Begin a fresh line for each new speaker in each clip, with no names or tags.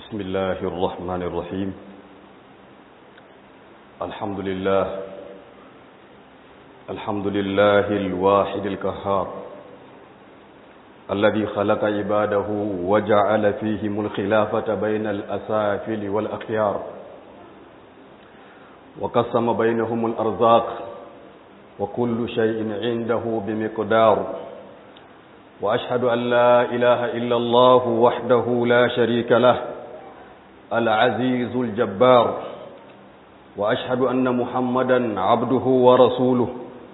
بسم الله الرحمن الرحيم الحمد لله الحمد لله الواحد القهار الذي خلق عباده وجعل فيهم الخلافة بين الأسافل والأخيار وقسم بينهم الأرزاق وكل شيء عنده بمقدار وأشهد أن لا إله إلا الله وحده لا شريك له العزيز الجبار وأشهد أن محمدا عبده ورسوله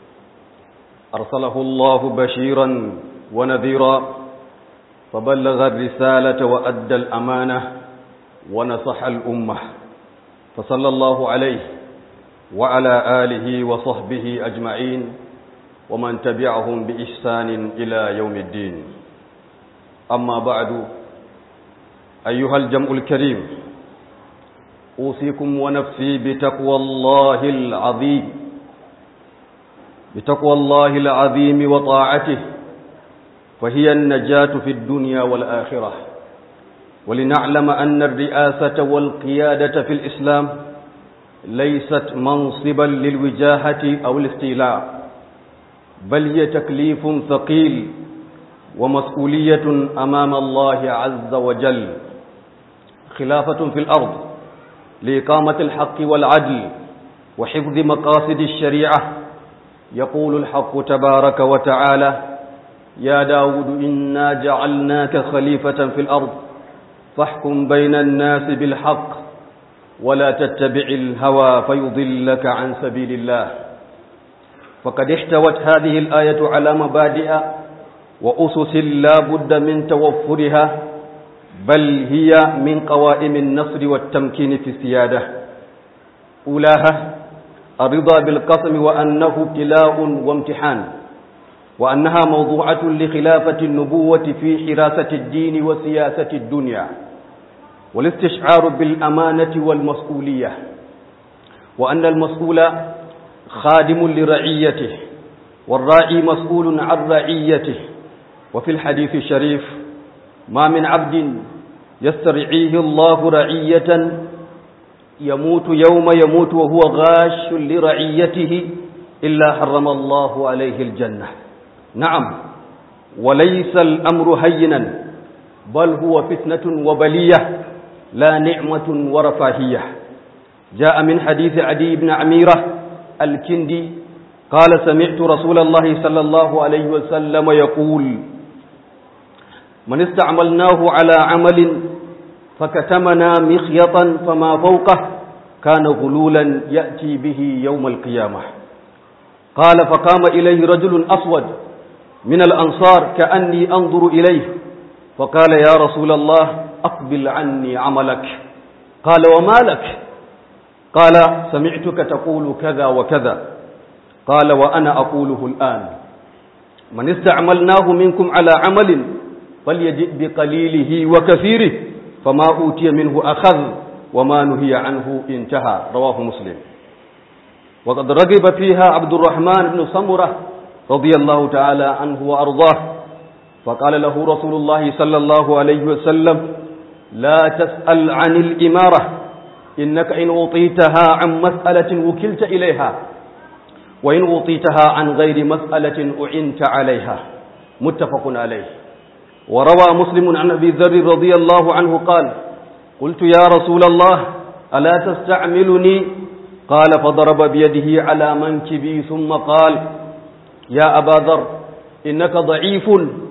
أرسله الله بشيرا ونذيرا فبلغ الرسالة وأدى الأمانة ونصح الأمة فصلى الله عليه وعلى آله وصحبه أجمعين ومن تبعهم بإحسان إلى يوم الدين أما بعد أيها الجمع الكريم أوصيكم ونفسي بتقوى الله العظيم بتقوى الله العظيم وطاعته فهي النجاة في الدنيا والآخرة ولنعلم أن الرئاسة والقيادة في الإسلام ليست منصبا للوجاهة أو الاستيلاء بل هي تكليف ثقيل ومسؤولية أمام الله عز وجل خلافة في الأرض لإقامة الحق والعدل وحفظ مقاصد الشريعة يقول الحق تبارك وتعالى يا داود إنا جعلناك خليفة في الأرض فاحكم بين الناس بالحق ولا تتبع الهوى فيضلك عن سبيل الله فقد احتوت هذه الآية على مبادئ وأسس لا بد من توفرها بل هي من قوائم النصر والتمكين في السيادة أولاها الرضا بالقسم وأنه ابتلاء وامتحان وأنها موضوعة لخلافة النبوة في حراسة الدين وسياسة الدنيا والاستشعار بالأمانة والمسؤولية وأن المسؤول خادم لرعيته والراعي مسؤول عن رعيته وفي الحديث الشريف ما من عبد يسترعيه الله رعية يموت يوم يموت وهو غاش لرعيته إلا حرم الله عليه الجنة نعم وليس الأمر هينا بل هو فتنة وبلية لا نعمة ورفاهية جاء من حديث عدي بن عميرة الكندي قال سمعت رسول الله صلى الله عليه وسلم يقول من استعملناه على عمل فكتمنا مخيطا فما فوقه كان غلولا يأتي به يوم القيامة قال فقام إليه رجل أسود من الأنصار كأني أنظر إليه فقال يا رسول الله أقبل عني عملك قال وما لك قال سمعتك تقول كذا وكذا قال وأنا أقوله الآن من استعملناه منكم على عمل فليجئ بقليله وكثيره فما أوتي منه أخذ وما نهي عنه انتهى رواه مسلم وقد رغب فيها عبد الرحمن بن سمرة رضي الله تعالى عنه وأرضاه فقال له رسول الله صلى الله عليه وسلم لا تسأل عن الإمارة إنك إن أوطيتها عن مسألة وكلت إليها وإن أوطيتها عن غير مسألة أعنت عليها متفق عليه وروى مسلم عن أبي ذر رضي الله عنه قال قلت يا رسول الله ألا تستعملني قال فضرب بيده على منكبي ثم قال يا أبا ذر إنك ضعيف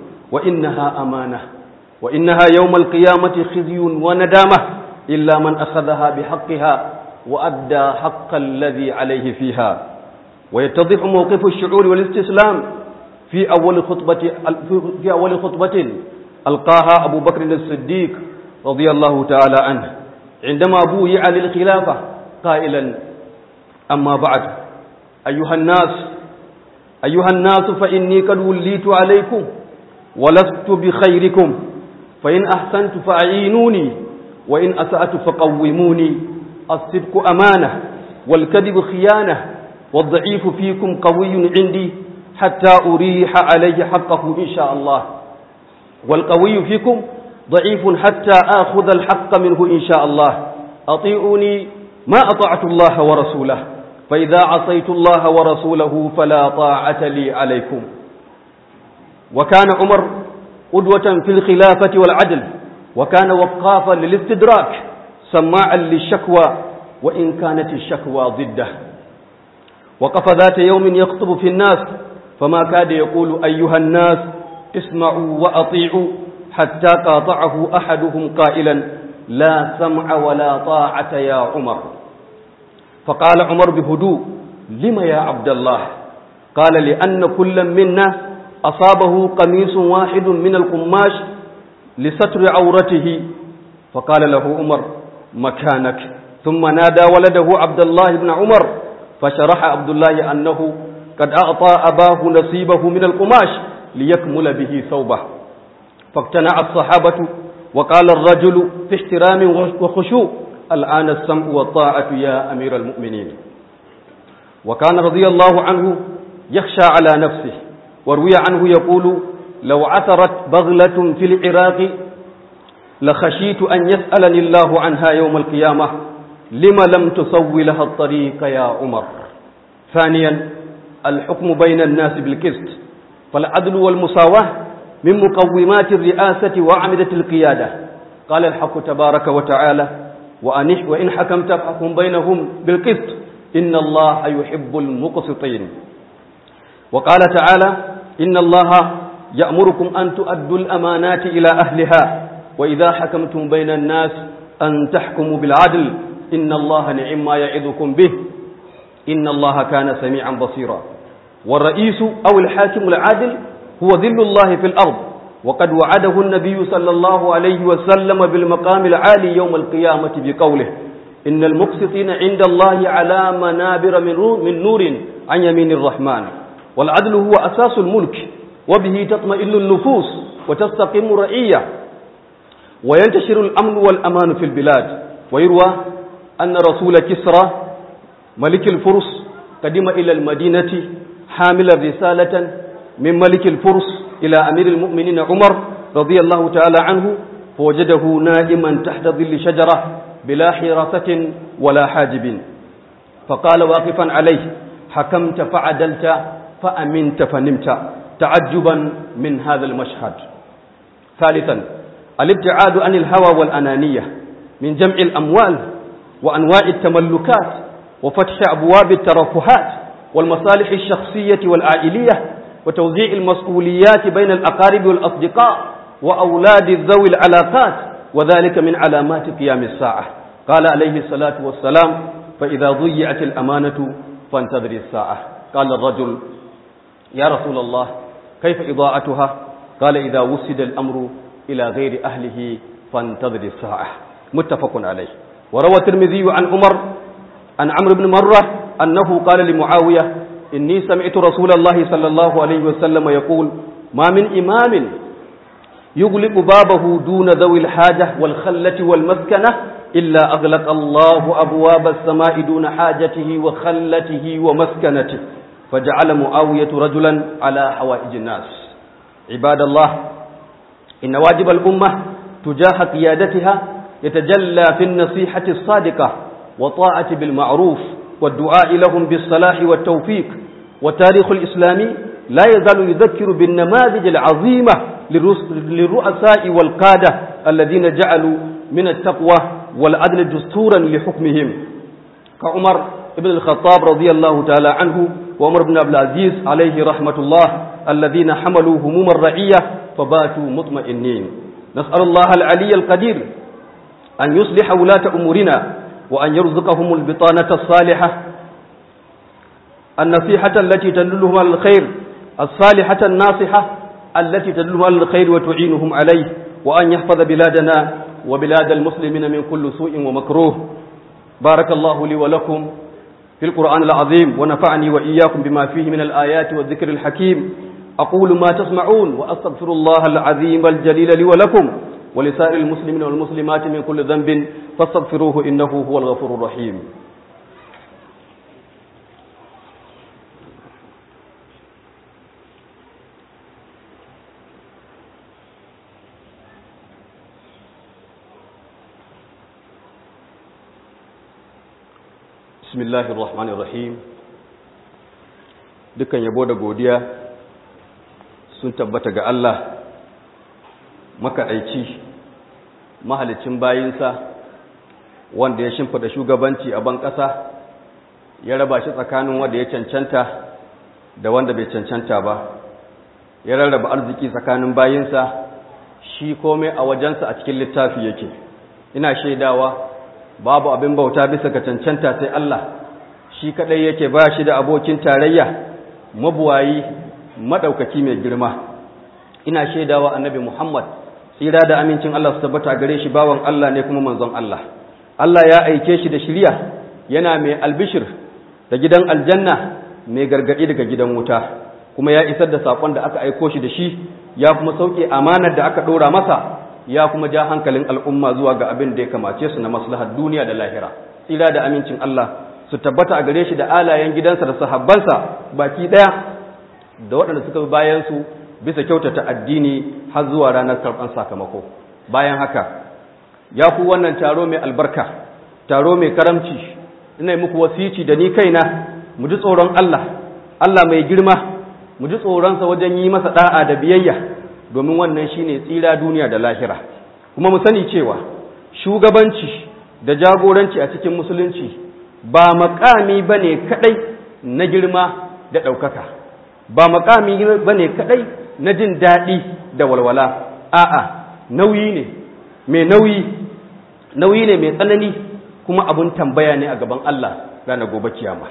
وإنها أمانة وإنها يوم القيامة خزي وندامة إلا من أخذها بحقها وأدى حق الذي عليه فيها ويتضح موقف الشعور والاستسلام في أول خطبة في أول خطبة ألقاها أبو بكر الصديق رضي الله تعالى عنه عندما بويع للخلافة قائلا أما بعد أيها الناس أيها الناس فإني قد وليت عليكم ولست بخيركم فإن أحسنت فأعينوني وإن أسأت فقوموني الصدق أمانة والكذب خيانة والضعيف فيكم قوي عندي حتى أريح عليه حقه إن شاء الله والقوي فيكم ضعيف حتى آخذ الحق منه إن شاء الله أطيعوني ما أطعت الله ورسوله فإذا عصيت الله ورسوله فلا طاعة لي عليكم وكان عمر قدوة في الخلافة والعدل وكان وقافا للاستدراك سماعا للشكوى وإن كانت الشكوى ضده وقف ذات يوم يخطب في الناس فما كاد يقول أيها الناس اسمعوا وأطيعوا حتى قاطعه أحدهم قائلا لا سمع ولا طاعة يا عمر فقال عمر بهدوء لم يا عبد الله قال لأن كل منا أصابه قميص واحد من القماش لستر عورته فقال له عمر مكانك ثم نادى ولده عبد الله بن عمر فشرح عبد الله أنه قد أعطى أباه نصيبه من القماش ليكمل به ثوبه فاقتنع الصحابة وقال الرجل في احترام وخشوع الآن السمع والطاعة يا أمير المؤمنين وكان رضي الله عنه يخشى على نفسه وروي عنه يقول لو عثرت بغلة في العراق لخشيت أن يسألني الله عنها يوم القيامة لم لم تسوي لها الطريق يا عمر ثانيا الحكم بين الناس بالقسط فالعدل والمساواة من مقومات الرئاسة وأعمدة القيادة قال الحق تبارك وتعالى وإن حكمت فحكم بينهم بالقسط إن الله يحب المقسطين وقال تعالى إن الله يأمركم أن تؤدوا الأمانات إلى أهلها وإذا حكمتم بين الناس أن تحكموا بالعدل إن الله نعم ما يعظكم به إن الله كان سميعا بصيرا والرئيس أو الحاكم العادل هو ذل الله في الأرض وقد وعده النبي صلى الله عليه وسلم بالمقام العالي يوم القيامة بقوله إن المقسطين عند الله على منابر من نور عن يمين الرحمن والعدل هو أساس الملك وبه تطمئن النفوس وتستقيم الرعية وينتشر الأمن والأمان في البلاد ويروى أن رسول كسرى ملك الفرس قدم إلى المدينة حاملا رسالة من ملك الفرس إلى أمير المؤمنين عمر رضي الله تعالى عنه فوجده نائما تحت ظل شجرة بلا حراسة ولا حاجب فقال واقفا عليه حكمت فعدلت فأمنت فنمت تعجبا من هذا المشهد ثالثا الابتعاد عن الهوى والأنانية من جمع الأموال وأنواع التملكات وفتح أبواب الترفهات والمصالح الشخصية والعائلية وتوزيع المسؤوليات بين الأقارب والأصدقاء وأولاد ذوي العلاقات وذلك من علامات قيام الساعة قال عليه الصلاة والسلام فإذا ضيعت الأمانة فانتظر الساعة قال الرجل يا رسول الله كيف إضاعتها قال إذا وسد الأمر إلى غير أهله فانتظر الساعة متفق عليه وروى الترمذي عن عمر عن عمرو بن مرة أنه قال لمعاوية إني سمعت رسول الله صلى الله عليه وسلم يقول ما من إمام يغلق بابه دون ذوي الحاجة والخلة والمسكنة إلا أغلق الله أبواب السماء دون حاجته وخلته ومسكنته فجعل معاوية رجلا على حوائج الناس عباد الله إن واجب الأمة تجاه قيادتها يتجلى في النصيحة الصادقة وطاعة بالمعروف والدعاء لهم بالصلاح والتوفيق والتاريخ الإسلامي لا يزال يذكر بالنماذج العظيمة للرؤساء والقادة الذين جعلوا من التقوى والعدل دستورا لحكمهم كعمر بن الخطاب رضي الله تعالى عنه وعمر بن عبد العزيز عليه رحمة الله الذين حملوا هموم الرعية فباتوا مطمئنين نسأل الله العلي القدير أن يصلح ولاة أمورنا وأن يرزقهم البطانة الصالحة النصيحة التي تدلهم على الخير الصالحة الناصحة التي تدلهم على الخير وتعينهم عليه وأن يحفظ بلادنا وبلاد المسلمين من كل سوء ومكروه بارك الله لي ولكم في القرآن العظيم ونفعني وإياكم بما فيه من الآيات والذكر الحكيم أقول ما تسمعون وأستغفر الله العظيم الجليل لي ولكم ولسائر المسلمين والمسلمات من كل ذنب فاستغفروه إنه هو الغفور الرحيم bismillahir rahmanir rahim dukan yabo da godiya sun tabbata ga Allah makaɗaici mahalicin bayinsa wanda ya shimfida shugabanci a ban ƙasa ya raba shi tsakanin wanda ya cancanta da wanda bai cancanta ba ya rarraba arziki tsakanin bayinsa shi komai a wajensa a cikin littafi yake ina shaidawa babu abin bauta bisa ga cancanta sai Allah shi kadai yake ba shi da abokin tarayya mabuwayi madaukaki mai girma ina shaidawa annabi Muhammad tsira da amincin Allah su tabbata gare shi bawan Allah ne kuma manzon Allah Allah ya aike shi da shiriya yana mai albishir da gidan aljanna mai gargadi daga gidan wuta kuma ya isar da sakon da aka aiko shi da shi ya kuma sauke amanar da aka dora masa ya kuma ja hankalin al'umma zuwa ga abin da ya kamace su na maslahar duniya da lahira tsira da amincin Allah su tabbata a gare shi da alayen gidansa da sahabbansa baki daya da waɗanda suka bi bayan su bisa kyautata addini har zuwa ranar karɓar sakamako bayan haka ya ku wannan taro mai albarka taro mai karamci ina muku wasici da ni kaina mu ji tsoron Allah Allah mai girma mu ji tsoronsa wajen yi masa da'a da biyayya domin wannan shine tsira duniya da lahira kuma mu sani cewa shugabanci da jagoranci a cikin musulunci ba makami bane kadai na girma da ɗaukaka ba makami bane kadai na jin daɗi da walwala a'a nauyi ne mai nauyi nauyi ne mai tsanani kuma abun tambaya ne a gaban Allah ranar gobe kiyama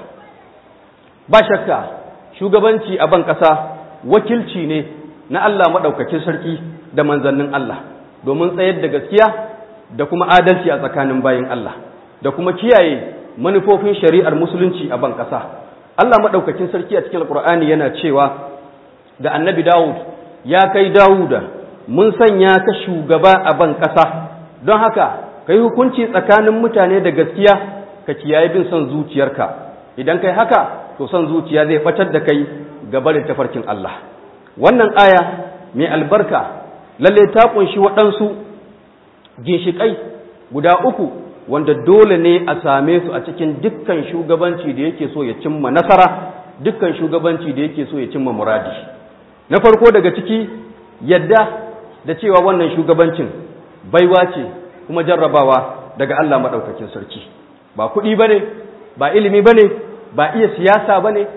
ba shakka shugabanci a ban ƙasa wakilci ne na Allah maɗaukakin sarki da manzannin Allah domin tsayar da gaskiya da kuma adalci a tsakanin bayin Allah da kuma kiyaye manufofin shari'ar musulunci a ban ƙasa Allah maɗaukakin sarki a cikin alƙur'ani yana cewa da annabi Dawud ya kai Dawuda mun sanya ka shugaba a ban ƙasa don haka kai hukunci tsakanin mutane da gaskiya ka kiyaye bin son zuciyarka idan kai haka to son zuciya zai batar da kai ga barin tafarkin Allah wannan aya mai albarka lalle ta kunshi waɗansu ginshiƙai guda uku wanda dole ne a same su a cikin dukkan shugabanci da yake so ya cimma nasara dukkan shugabanci da yake so ya cimma muradi na farko daga ciki yadda da cewa wannan shugabancin baiwa ce kuma jarrabawa daga Allah maɗaukakin sarki ba kuɗi ba ne ba ilimi ba ne ba iya siyasa ba ne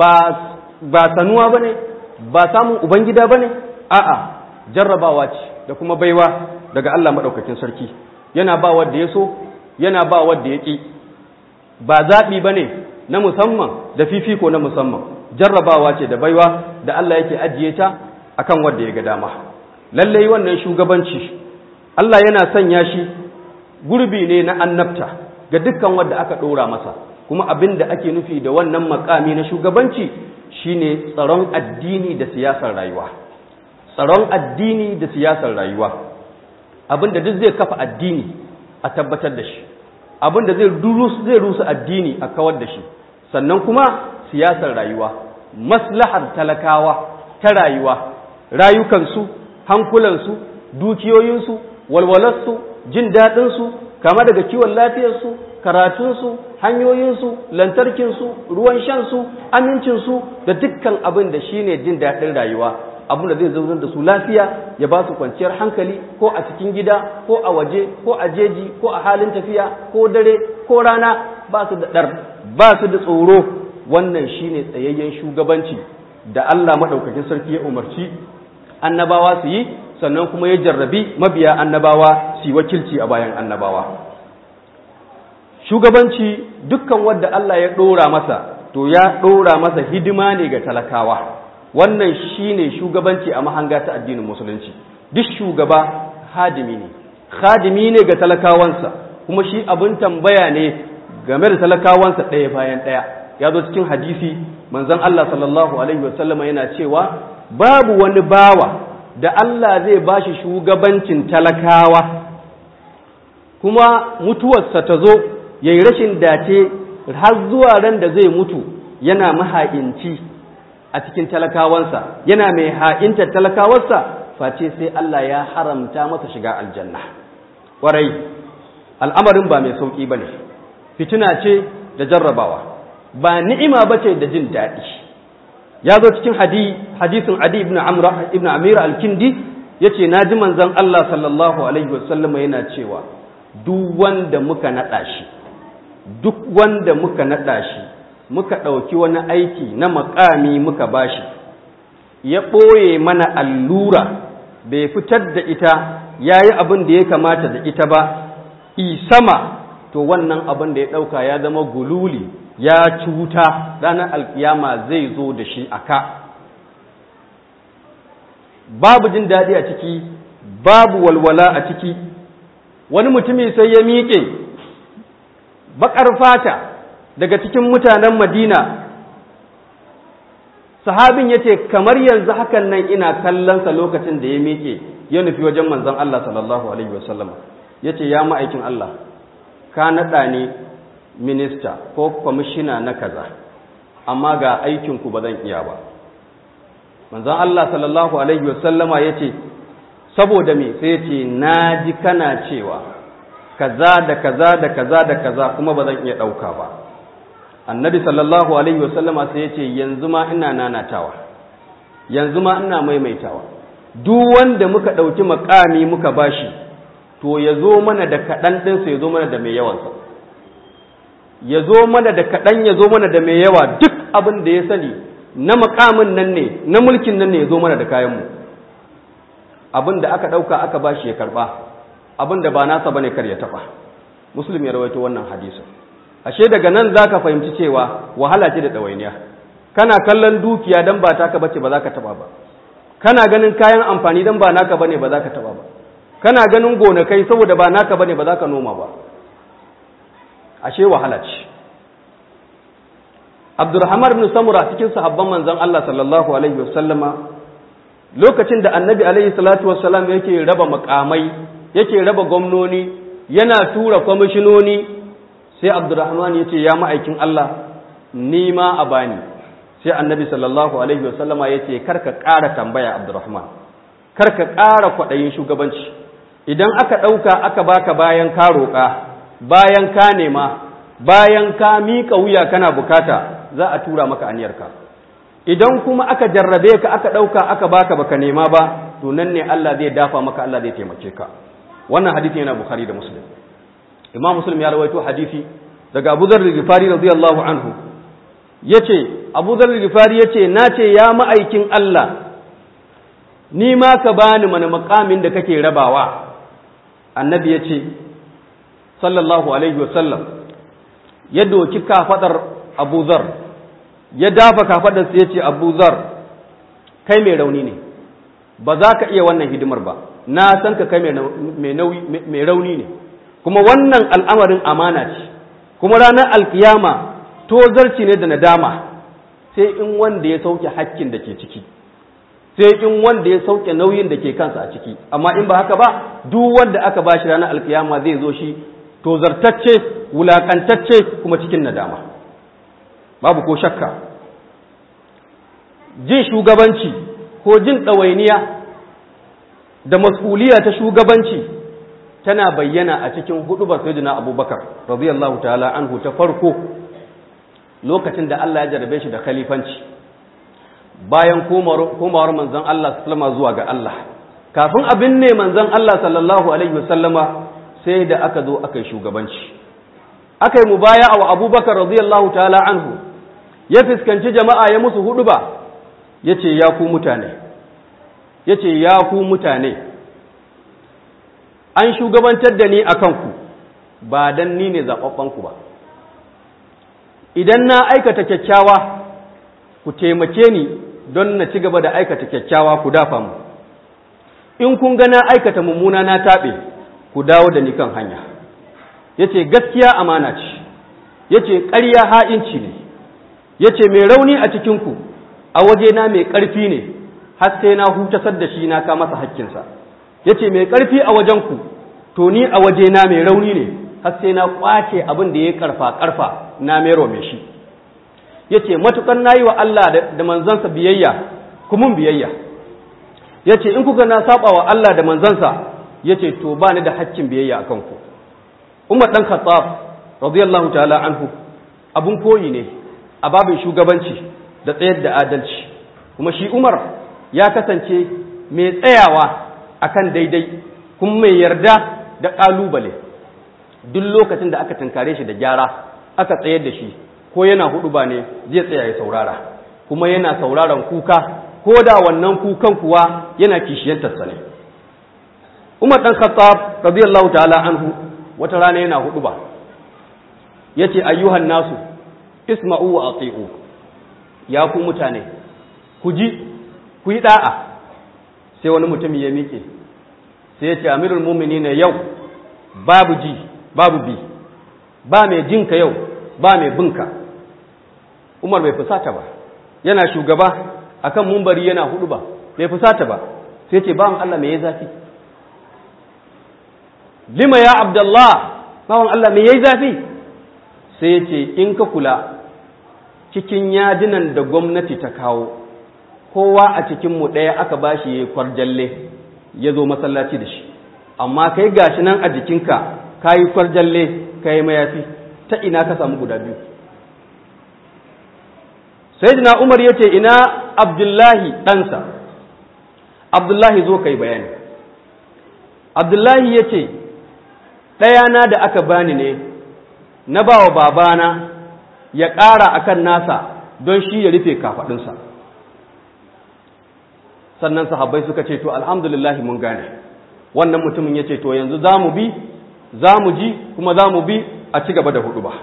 ba sanuwa ba ne ba samun ubangida ba ne a'a jarrabawa ce da kuma baiwa daga Allah maɗaukakin sarki yana ba wadda ya so yana ba wadda ya ƙi ba zaɓi ba ne na musamman da fifiko na musamman jarrabawa ce da baiwa da Allah yake ajiye ta akan wadda ya ga dama lallai wannan shugabanci Allah yana sanya shi gurbi ne na annabta ga dukkan wadda aka ɗora masa kuma abin da ake nufi da wannan makami na shugabanci shine tsaron addini da siyasar rayuwa tsaron addini da siyasar rayuwa abin da duk zai kafa addini a tabbatar da shi abin da zai rusa addini a kawar da shi sannan kuma siyasar rayuwa maslahar talakawa ta rayuwa rayukansu hankulansu dukiyoyinsu walwalarsu jin daɗinsu kama daga kiwon lafiyarsu karatunsu hanyoyinsu lantarkinsu ruwan shansu amincinsu da dukkan abin da shine jin daɗin rayuwa abin da zai zaunar da su lafiya ya ba su kwanciyar hankali ko a cikin gida ko a waje ko a jeji ko a halin tafiya ko dare ko rana ba su da ɗar ba su da tsoro wannan shine tsayayyen shugabanci da Allah maɗaukakin sarki ya umarci annabawa su yi sannan kuma ya jarrabi mabiya annabawa su yi wakilci a bayan annabawa shugabanci dukkan wadda Allah ya ɗora masa to ya ɗora masa hidima ne ga talakawa wannan shine shugabanci a mahanga ta addinin musulunci duk shugaba hadimi ne hadimi ne ga talakawansa kuma shi abin tambaya ne game da talakawansa ɗaya bayan ɗaya ya zo cikin hadisi manzon Allah sallallahu alaihi wasallama yana cewa babu wani bawa da Allah zai bashi shugabancin talakawa kuma mutuwarsa ta zo ya yi rashin dace har zuwa ran da zai mutu yana maha'inci a cikin talakawansa yana mai ha'intar talakawarsa face sai Allah ya haramta masa shiga aljanna ƙwarai al'amarin ba mai sauƙi ba ne fitina ce da jarrabawa ba ni'ima bace da jin daɗi ya zo cikin hadisin adi ibn amra ibn amira al-kindi yace naji manzon Allah sallallahu alaihi wasallam yana cewa duk wanda muka nada shi duk wanda muka nada shi muka ɗauki wani aiki na makami muka bashi ya ɓoye mana allura bai fitar da ita ya yi abin da ya kamata da ita ba sama to wannan abin da ya ɗauka ya zama gululi ya cuta ranar alkiyama zai zo da shi a ka babu jin daɗi a ciki babu walwala a ciki wani mutumi sai ya miƙe baƙar fata daga cikin mutanen madina sahabin ya ce kamar yanzu hakan nan ina kallonsa lokacin da ya miƙe ya nufi wajen manzon Allah sallallahu alaihi wasallam ya ce ya ma'aikin Allah ka naɗa ni minista ko kwamishina na kaza amma ga aikinku ba zan iya ba manzon Allah sallallahu alaihi wasallama ya ce saboda me sai ce na ji kana cewa kaza da kaza da kaza da kaza kuma ba zan iya ɗauka ba annabi sallallahu alaihi wasallama sai ya ce yanzu ma ina nanatawa yanzu ma ina maimaitawa duk wanda muka ɗauki makami muka bashi to ya zo mana da kaɗan ɗinsa ya zo mana da mai yawansa ya zo mana da kaɗan ya zo mana da mai yawa duk abin da ya sani na makamin nan ne na mulkin nan ne ya zo mana da kayanmu abin da aka ɗauka aka bashi ya karɓa abin da ba nasa bane kar ya taɓa muslim ya rawaito wannan hadisin ashe daga nan za ka fahimci cewa wahala ce da ɗawainiya kana kallon dukiya don ba taka bace ba za ka taɓa ba kana ganin kayan amfani don ba naka bane ba za ka taɓa ba kana ganin gonakai saboda ba naka bane ba za ka noma ba ashe wahala ce Abdurrahman ibn Samura cikin sahabban manzon Allah sallallahu alaihi wasallama lokacin da Annabi alaihi salatu wassalam yake raba makamai yake raba gwamnoni yana tura kwamishinoni sai Abdurrahman yace ya ma'aikin Allah ni ma a bani sai Annabi sallallahu alaihi wasallama yace karka ƙara tambaya Abdurrahman karka ƙara kwaɗayin shugabanci idan aka ɗauka aka baka bayan ka roƙa bayan ka nema bayan ka miƙa wuya kana bukata za a tura maka aniyarka idan kuma aka jarrabe ka aka ɗauka aka baka baka nema ba to nan ne Allah zai dafa maka Allah zai taimake ka wannan hadisi yana bukhari da muslim imam muslim ya rawaito hadisi daga abu dharr al-ghifari radiyallahu anhu yace abu dharr al-ghifari yace nace ya ma'aikin Allah ni ma ka bani mana makamin da kake rabawa annabi yace sallallahu alaihi wasallam ya doki kafadar abu zar ya dafa kafadarsa ya ce abu zar kai mai rauni ne ba za ka iya wannan hidimar ba na san ka kai mai rauni ne kuma wannan al'amarin amana ce kuma ranar alkiyama tozarci ne da nadama sai in wanda ya sauke hakkin da ke ciki sai in wanda ya sauke nauyin da ke kansa a ciki amma in ba haka ba duk wanda aka bashi ranar alkiyama zai zo shi tozartacce wulakantacce kuma cikin nadama babu ko shakka jin shugabanci ko jin ɗawainiya da mas'uliya ta shugabanci tana bayyana a cikin hudubar sayyidina abubakar radiyallahu ta'ala anhu ta farko lokacin da Allah ya jarabe shi da khalifanci bayan komawar manzon Allah sallama zuwa ga Allah kafin abin ne manzon Allah sallallahu alaihi wasallama sai da aka zo aka yi shugabanci aka yi mubaya wa abubakar radiyallahu ta'ala anhu ya fuskanci jama'a ya musu hudu ba ya ce ya ku mutane ya ce ya ku mutane an shugabantar da ni a kanku ba don ni ne zaɓaɓɓanku ba idan na aikata kyakkyawa ku taimake ni don na ci gaba da aikata kyakkyawa ku dafa mu in kun ga na aikata mummuna na taɓe ku dawo da ni kan hanya ya ce gaskiya amana ce ya ce ƙarya ha'inci ne ya ce mai rauni a cikinku a wajena mai ƙarfi ne har sai na hutasar da shi na ka masa hakkinsa ya ce mai ƙarfi a wajenku to ni a wajena mai rauni ne har sai na ƙwace abin da ya ƙarfa ƙarfa na mero mai shi ya ce matuƙar na yi wa Allah da manzansa biyayya kumun biyayya ya ce in kuka na saba wa Allah da manzansa ya ce to ba ni da hakkin biyayya a kanku umar ɗan khattab radiyallahu ta'ala anhu abun koyi ne a babin shugabanci da tsayar da adalci kuma shi umar ya kasance mai tsayawa akan daidai kuma mai yarda da ƙalubale duk lokacin da aka tunkare shi da gyara aka tsayar da shi ko yana hudu ba ne zai tsaya ya saurara kuma yana sauraron kuka ko da wannan kukan kuwa yana kishiyantarsa ne umar ɗan khattab radiyallahu ta'ala anhu wata rana yana hudu ba yace ayyuhan nasu isma'u wa ati'u ya ku mutane ku ji ku yi da'a sai wani mutum ya miƙe sai ya ce amirul mu'minin yau babu ji babu bi ba mai jinka yau ba mai binka umar bai fusata ba yana shugaba akan mumbari yana hudu ba bai fusata ba sai ce bawan Allah mai ya zafi lima ya abdullah bawan Allah mai yayi zafi sai ya ce in ka kula cikin yadinan da gwamnati ta kawo kowa a cikinmu ɗaya aka ba shi ya kwarjalle ya zo masallaci da shi amma kai gashi nan a jikinka ka yi kwarjalle ka yi mayafi ta ina ka samu guda biyu sai umar ya ce ina abdullahi ɗansa abdullahi zo ka yi bayani abdullahi ya ce ɗayana da aka bani ne na ba wa babana ya ƙara a kan nasa don shi ya rufe kafaɗinsa sannan sahabbai suka ce to alhamdulillahi mun gane wannan mutumin ya ce to yanzu za mu bi za mu ji kuma za mu bi a ci gaba da hudu ba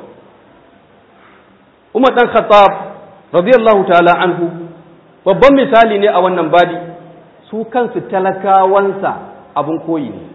umar ɗan khattab radiyallahu ta'ala anhu babban misali ne a wannan badi su kansu talakawansa abin koyi ne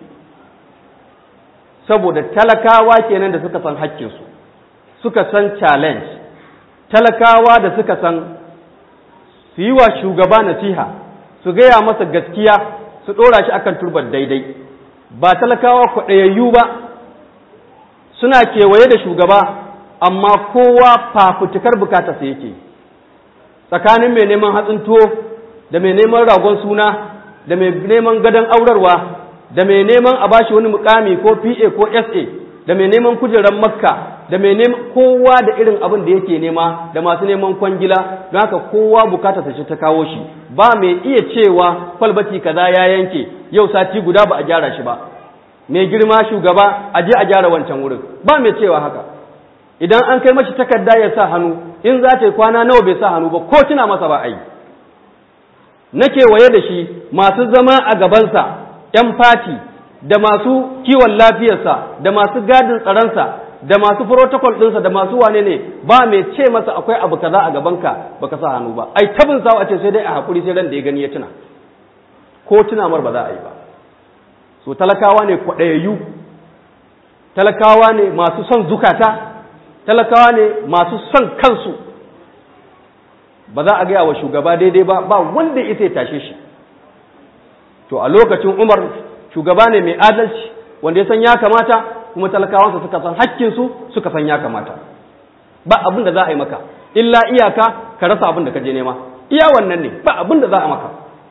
saboda talakawa kenan da suka san haƙƙinsu suka san challenge talakawa da suka san su yi wa shugaba nasiha su gaya masa gaskiya su ɗora shi akan turbar daidai ba talakawa kwaɗayayyu ba suna kewaye da shugaba amma kowa fafutukar bukatarsa yake tsakanin mai neman hatsin tuwo da mai neman ragon suna da mai neman gadon aurarwa da mai neman a bashi wani mukami ko PA ko SA da mai neman kujerar makka da mai neman kowa da irin abin da yake nema da masu neman kwangila don haka kowa bukata ta ta kawo shi ba mai iya cewa kwalbati kaza ya yanke yau sati guda ba a gyara shi ba mai girma shugaba a je a gyara wancan wurin ba mai cewa haka idan an kai mashi takarda ya sa hannu in za ta yi kwana nawa bai sa hannu ba ko tuna masa ba a yi na kewaye da shi masu zama a gabansa ‘yan fati da masu kiwon lafiyarsa da masu gadin tsaronsa da masu protocol ɗinsa da masu wane ne ba mai ce masa akwai abu kaza a gabanka baka sa hannu ba ai tabin sawa ce sai dai a haƙuri sai ran da ya gani ya tuna ko tuna mar ba za a yi ba so talakawa ne kwaɗayayyu talakawa ne masu son zukata talakawa ne masu son kansu ba za a gaya wa shugaba daidai ba ba wanda ita ya tashe shi to a lokacin umar shugaba ne mai adalci wanda ya san ya kamata kuma talakawansa suka san hakkinsu suka san ya kamata ba abin da za a yi maka illa iyaka ka rasa abin da ka je nema iya wannan ne ba abin da za a maka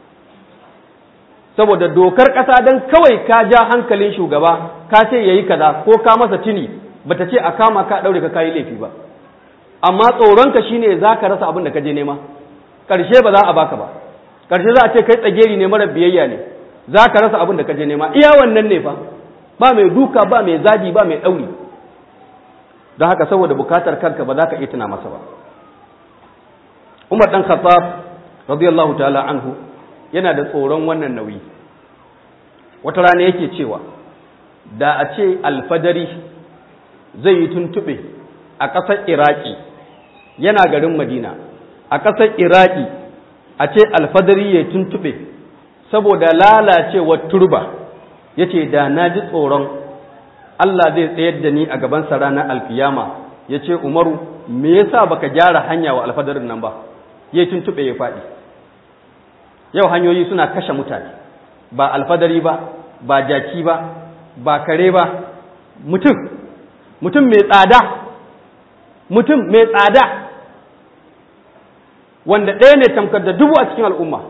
saboda dokar ƙasa don kawai ka ja hankalin shugaba ka ce ya yi kaza ko ka masa tuni bata ce a kama ka ɗaure ka kayi laifi ba amma tsoronka shine za ka rasa abin da ka je nema ƙarshe ba za a baka ba ƙarshe za a ce kai tsageri ne mara biyayya ne za ka rasa abin da ka je nema iya wannan ne fa ba mai duka ba mai zagi ba mai ɗauri don haka saboda bukatar kanka ba za ka iya tuna masa ba umar ɗan khattab radiyallahu ta'ala anhu yana da tsoron wannan nauyi wata rana yake cewa da a ce alfadari zai yi tuntuɓe a ƙasar iraki yana garin madina a ƙasar iraki a ce alfadari ya tuntuɓe saboda lalacewar turba ya ce da na ji tsoron Allah zai tsayar da ni a gabansa ranar alkiyama ya ce umaru me yasa baka gyara hanya wa alfadarin nan ba ya tuntuɓe ya faɗi yau hanyoyi suna kashe mutane ba alfadari ba ba jaki ba ba kare ba mutum mutum mai tsada mutum mai tsada wanda ɗaya ne tamkar da dubu a cikin al'umma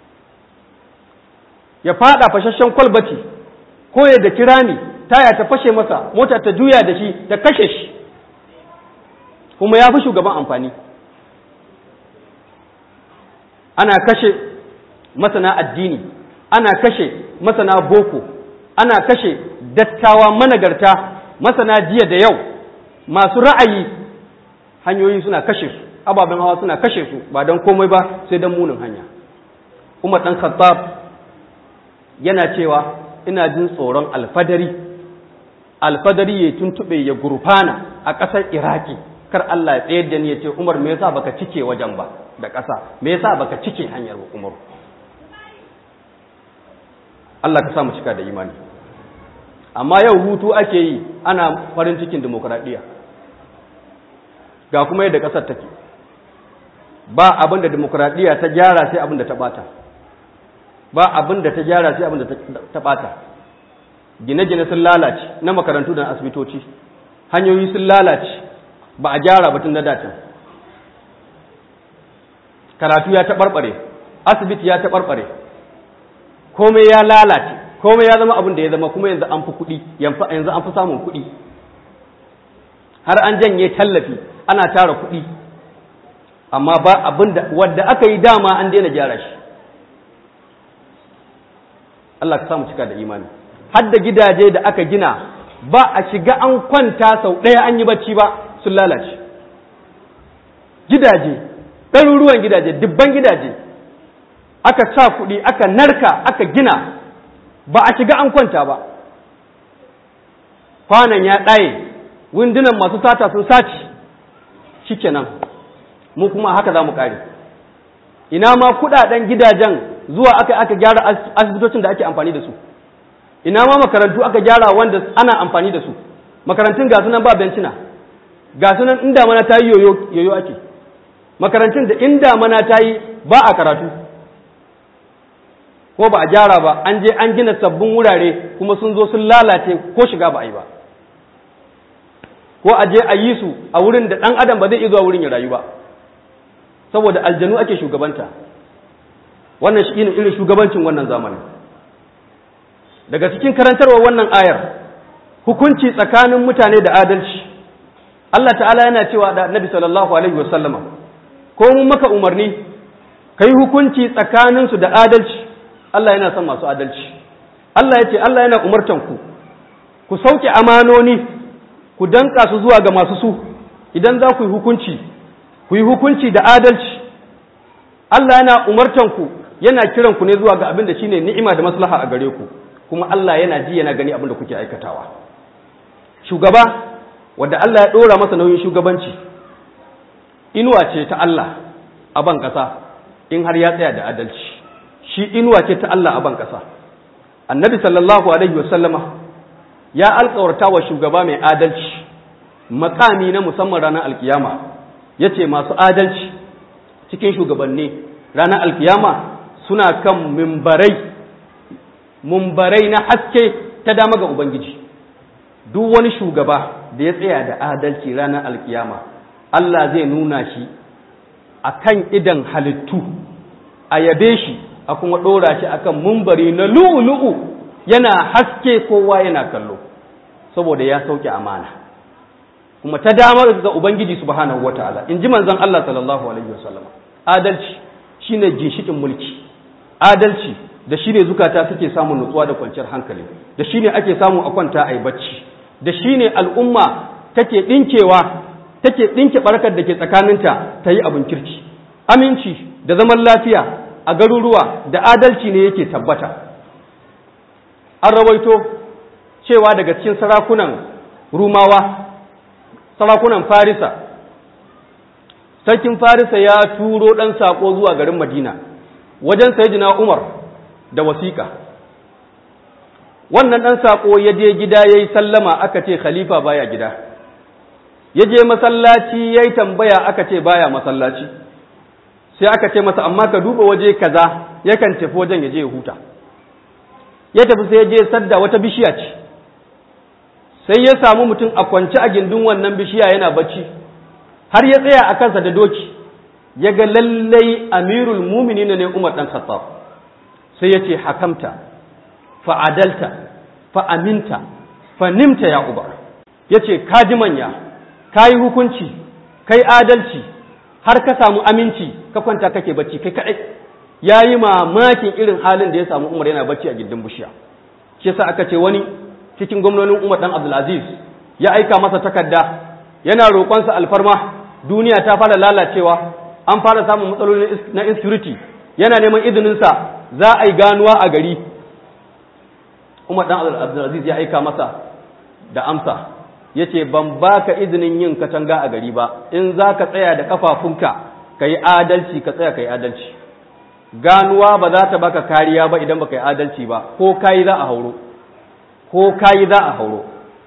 ya fada fashashen kwalbati ko ya da kirani taya ta fashe masa mota ta juya da shi ta kashe shi kuma ya fi shugaban amfani ana kashe masana addini ana kashe masana boko ana kashe dattawa managarta masana jiya da yau masu ra'ayi hanyoyi suna kashe su ababen hawa suna kashe su ba don komai ba sai don munin hanya umar ɗan khattab yana cewa ina jin tsoron alfadari alfadari ya tuntuɓe ya gurfana a ƙasar iraki kar Allah ya tsayar da ni ya ce umar me yasa baka cike wajen ba da ƙasa me yasa baka cike hanyar umar Allah ka sa mu cika da imani amma yau hutu ake yi ana farin cikin demokradiyya ga kuma yadda ƙasar take ba abin da demokradiyya ta gyara sai abin da ta bata ba abin da ta gyara sai abin da ta bata gine-gine sun lalace na makarantu da asibitoci hanyoyi sun lalace ba a gyara batun na dacin karatu ya taɓarɓare asibiti ya taɓarɓare komai ya lalace komai ya zama abin da ya zama kuma yanzu an fi kuɗi yanzu an fi samun kuɗi har an janye tallafi ana tara kuɗi amma ba abin da wadda aka yi dama an daina gyara shi Allah ka samu cika da imani har da gidaje da aka gina ba a shiga an kwanta sau ɗaya an yi bacci ba sun lalace gidaje ɗaruruwan gidaje dubban gidaje aka sa kuɗi aka narka aka gina ba a shiga an kwanta ba kwanan ya ɗaye windunan masu sata sun saci shikenan mu kuma haka za mu ƙare ina ma kuɗaɗen gidajen zuwa aka aka gyara asibitocin da ake amfani da su ina ma makarantu aka gyara wanda ana amfani da su makarantun ga sunan ba bencina ga sunan inda mana ta yi yoyo ake makarantun da inda mana ta yi ba a karatu ko ba a gyara ba an je an gina sabbin wurare kuma sun zo sun lalace ko shiga ba a yi ba ko a je a yi su a wurin da ɗan adam ba zai iya zuwa wurin ya rayu ba saboda aljanu ake shugabanta wannan shi ne irin shugabancin wannan zamanin daga cikin karantarwa wannan ayar hukunci tsakanin mutane da adalci Allah ta'ala yana cewa da Nabi sallallahu alaihi wasallama ko mun maka umarni kai hukunci tsakaninsu da adalci Allah yana son masu adalci Allah ya ce Allah yana umartan ku ku sauke amanoni ku danka su zuwa ga masu su idan za ku yi hukunci ku yi hukunci da adalci Allah yana umartan ku yana kiran ku ne zuwa ga abin da shine ni'ima da maslaha a gare ku kuma Allah yana ji yana gani abin da kuke aikatawa shugaba wanda Allah ya dora masa nauyin shugabanci inuwa ce ta Allah a ban kasa in har ya tsaya da adalci shi inuwa ce ta Allah a ban kasa annabi sallallahu alaihi wasallama ya alkawarta wa shugaba mai adalci makami na musamman ranar alkiyama ya ce masu adalci cikin shugabanni ranar alkiyama suna kan mimbarai mimbarai na haske ta dama ga ubangiji duk wani shugaba da ya tsaya da adalci ranar alkiyama Allah zai nuna shi a kan idan halittu a yabe shi a kuma ɗora shi akan mumbari na lu'ulu'u yana haske kowa yana kallo saboda ya sauke amana kuma ta damar ga ubangiji subhanahu wataala in ji manzon Allah sallallahu alaihi wasallam adalci shine ginshikin mulki adalci da shine zukata suke samun nutsuwa da kwanciyar hankali da shine ake samu a kwanta a yi bacci da shine al'umma take dinkewa take dinke barkar da ke tsakaninta ta yi abin kirki aminci da zaman lafiya a garuruwa da adalci ne yake tabbata an rawaito cewa daga cikin sarakunan rumawa sarakunan farisa sarkin farisa ya turo ɗan saƙo zuwa garin madina wajen sayidina umar da wasiƙa wannan ɗan saƙo ya je gida ya yi sallama aka ce khalifa baya gida ya je masallaci ya yi tambaya aka ce baya masallaci sai aka ce masa amma ka duba waje kaza yakan tafi wajen ya je ya huta ya tafi sai ya je sadda wata bishiya ce sai ya samu mutum a kwance a gindin wannan bishiya yana bacci har ya tsaya a kansa da doki ya ga lallai amirul mumini ne umar ɗan khattab sai ya ce hakamta fa'adalta fa'aminta fanimta ya uba ya ce ka ji manya ka yi hukunci kai adalci har ka samu aminci ka kwanta kake bacci kai kaɗai ya yi mamakin irin halin da ya samu umar yana bacci a gindin bishiya shi yasa aka ce wani cikin gwamnonin umar dan abdulaziz ya aika masa takarda yana roƙonsa alfarma duniya ta fara lalacewa an fara samun matsaloli na insecurity yana neman izininsa za a yi ganuwa a gari umar dan abdulaziz ya aika masa da amsa ya ce ban baka izinin yin katanga a gari ba in za ka tsaya da kafafunka ka yi adalci ka tsaya ka yi adalci ganuwa ba za ta baka kariya ba idan baka yi adalci ba ko kayi za a hauro ko kayi za a hauro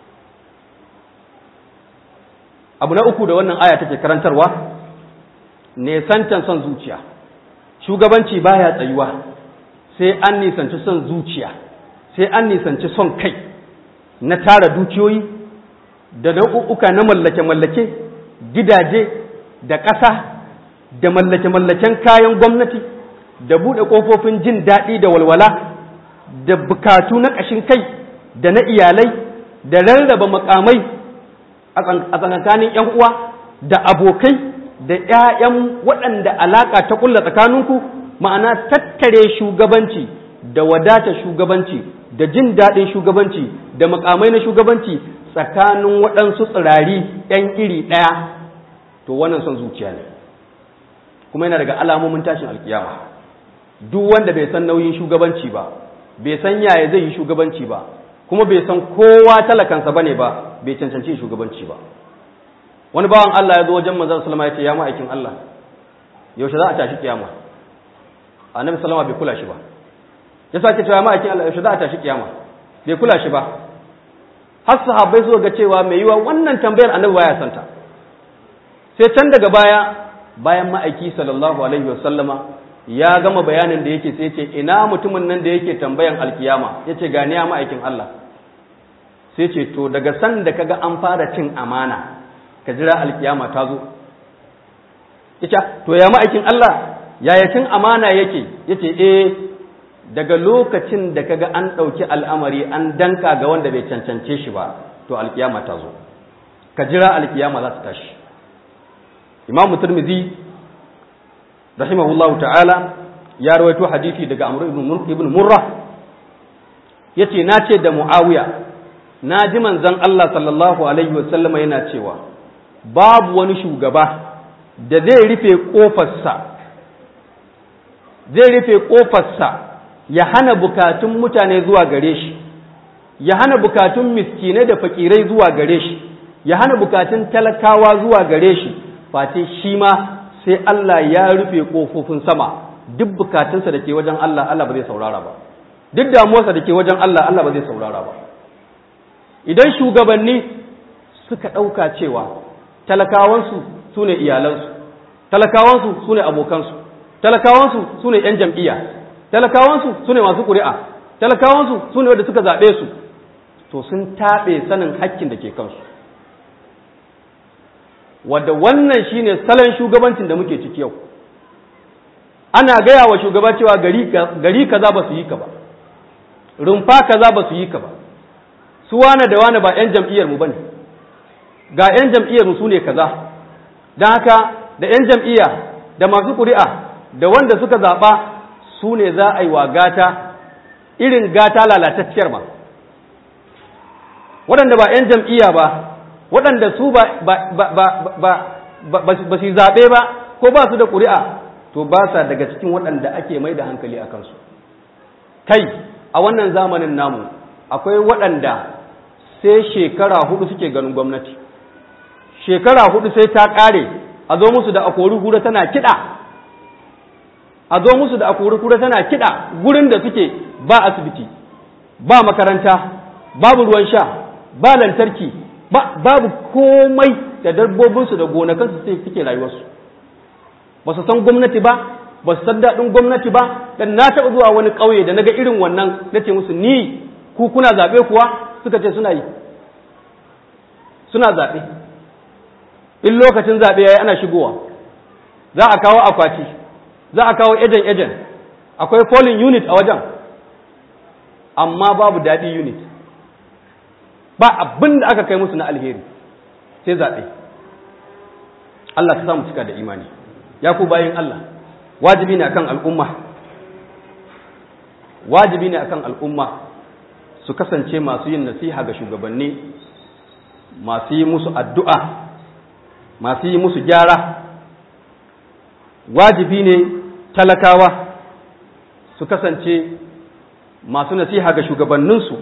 abu na uku da wannan aya take karantarwa nesantan son zuciya shugabanci baya tsayuwa sai an nisanci son zuciya sai an nisanci son kai na tara dukiyoyi da nau'uka na mallake-mallake gidaje da ƙasa da mallake-mallaken kayan gwamnati da buɗe ƙofofin jin daɗi da walwala da bukatu na ƙashin kai da na iyalai da rarraba makamai a tsakankanin 'yan uwa da abokai da 'ya'yan waɗanda alaƙa ta ƙulla tsakaninku ma'ana tattare shugabanci da wadata shugabanci da jin daɗin shugabanci da makamai na shugabanci tsakanin waɗansu tsirari 'yan iri ɗaya to wannan son zuciya ne kuma yana daga alamomin tashin alkiyama duk wanda bai san nauyin shugabanci ba bai san yaya zai yi shugabanci ba kuma bai san kowa talakansa bane ba bai cancanci shugabanci ba wani bawan Allah ya zo wajen manzon sallama ya ce ya ma'aikin Allah yaushe za a tashi kiyama annabi sallama bai kula shi ba ya sake cewa ma'aikin Allah yaushe za a tashi kiyama bai kula shi ba har sahabbai suka ga cewa mai yiwa wannan tambayar annabi baya santa sai can daga baya bayan ma'aiki sallallahu alaihi wasallama ya gama bayanin da yake sai ce ina mutumin nan da yake tambayan alkiyama yace ga ni ya ma'aikin Allah sai ce to daga san da kaga an fara cin amana ka jira alkiyama ta zo yace to ya ma'aikin Allah yaya cin amana yake yace eh daga lokacin da kaga an ɗauki al'amari an danka ga wanda bai cancance shi ba to alkiyama ta zo ka jira alkiyama za ta tashi imamu turmizi rahimahullahu ta'ala ya rawaito hadisi daga amr ibn murra yace na ce da muawiya na ji manzon Allah sallallahu alaihi wasallama yana cewa babu wani shugaba da zai rufe kofarsa zai rufe kofarsa ya hana bukatun mutane zuwa gare shi ya hana bukatun miskinai da fakirai zuwa gare shi ya hana bukatun talakawa zuwa gare shi face shi ma sai Allah ya rufe kofofin sama duk bukatunsa da ke wajen Allah Allah ba zai saurara ba duk damuwarsa da ke wajen Allah Allah ba zai saurara ba idan shugabanni suka ɗauka cewa talakawansu su ne iyalansu talakawansu su ne abokansu talakawansu su ne 'yan jam'iyya talakawansu su ne masu ƙuri'a talakawansu su ne wadda suka zaɓe su to sun taɓe sanin hakkin da ke kansu wadda wannan shine salon shugabancin da muke ciki yau ana gaya wa shugaba cewa gari kaza ba su yi ka ba rumfa kaza ba su yi ka ba su wane da wane ba 'yan jam'iyyar mu bane ga 'yan jam'iyyar mu su ne kaza don haka da 'yan jam'iyya da masu ƙuri'a da wanda suka zaɓa su ne za a yi wa gata irin gata lalatacciyar ba waɗanda ba 'yan jam'iyya ba waɗanda su ba su zaɓe ba ko ba su da ƙuri'a to ba sa daga cikin waɗanda ake mai da hankali a kansu kai a wannan zamanin namu akwai waɗanda sai shekara hudu suke ganin gwamnati shekara hudu sai ta ƙare a zo musu da akori hura tana kiɗa a zo musu da akori hura tana kiɗa gurin da suke ba asibiti ba makaranta babu ruwan sha ba lantarki babu komai da dabbobinsu da gonakansu sai suke rayuwarsu ba su san gwamnati ba ba su san daɗin gwamnati ba dan na taɓa zuwa wani ƙauye da naga irin wannan na ce musu ni ku kuna zaɓe kuwa suka ce suna yi suna zaɓe in lokacin zaɓe ya yi ana shigowa za a kawo akwati za a kawo ejen ejen akwai polling unit a wajen amma babu daɗi unit ba abin da aka kai musu na alheri sai zaɓe Allah ka samu cika da imani ya ku bayin Allah wajibi ne akan al'umma wajibi ne akan al'umma su kasance masu yin nasiha ga shugabanni masu yi musu addu'a masu yi musu gyara wajibi ne talakawa su kasance masu nasiha ga shugabanninsu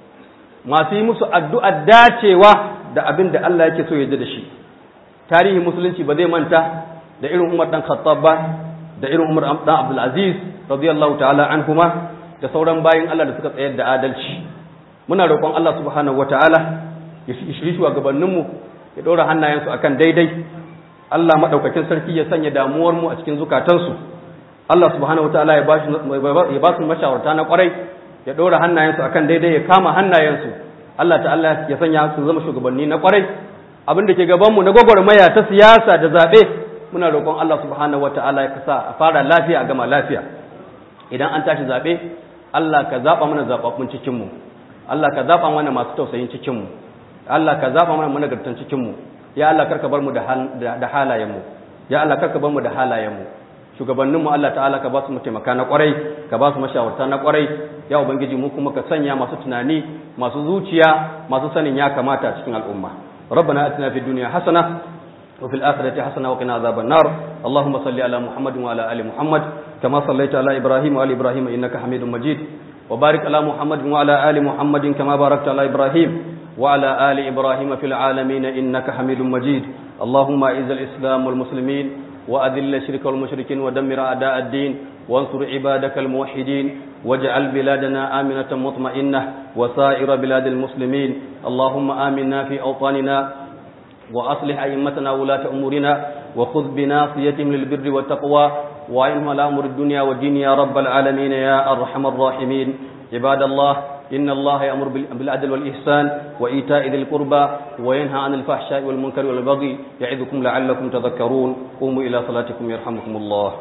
masu yi musu addu'ar dacewa da abin da Allah yake so ya da shi tarihin musulunci ba zai manta da irin umar ɗan khattab ba da irin umar ɗan abdulaziz radiyallahu ta'ala an kuma da sauran bayin Allah da suka tsayar da adalci muna roƙon Allah subhanahu wa ta'ala ya shiri shugabanninmu ya ɗora hannayensu akan daidai Allah maɗaukakin sarki ya sanya damuwar mu a cikin zukatansu Allah subhanahu wa ta'ala ya ba su mashawarta na ƙwarai ya ɗora hannayensu akan daidai ya kama hannayensu Allah ta'ala ya sanya su zama shugabanni na ƙwarai abin da ke gabanmu na gwagwarmaya ta siyasa da zaɓe muna roƙon Allah subhanahu wa ta'ala ya kasa a fara lafiya a gama lafiya idan an tashi zaɓe Allah ka zaɓa mana zaɓaɓɓun cikinmu Allah ka zaɓa mana masu tausayin cikinmu Allah ka zaɓa mana managartan cikinmu ya Allah karka bar mu da halayenmu ya Allah karka bar mu da halayenmu shugabanninmu Allah ta'ala ka ba su mataimaka na kwarai ka ba su mashawarta na kwarai ya ubangiji mu kuma ka sanya masu tunani masu zuciya masu sanin ya kamata a cikin al'umma ربنا اتنا في الدنيا حسنه وفي الآخرة حسنة وقنا عذاب النار اللهم صل على محمد وعلى آل محمد كما صليت على إبراهيم وآل إبراهيم إنك حميد مجيد وبارك على محمد وعلى آل محمد كما باركت على إبراهيم وعلى آل إبراهيم في العالمين إنك حميد مجيد اللهم أعز الإسلام والمسلمين وأذل الشرك والمشركين ودمر أعداء الدين وانصر عبادك الموحدين واجعل بلادنا آمنة مطمئنة وسائر بلاد المسلمين اللهم آمنا في أوطاننا وأصلح أئمتنا ولاة أمورنا وخذ بناصيتهم للبر والتقوى وعنهم على أمر الدنيا والدين يا رب العالمين يا أرحم الراحمين عباد الله إن الله يأمر بالعدل والإحسان وإيتاء ذي القربى وينهى عن الفحشاء والمنكر والبغي يعظكم لعلكم تذكرون قوموا إلى صلاتكم يرحمكم الله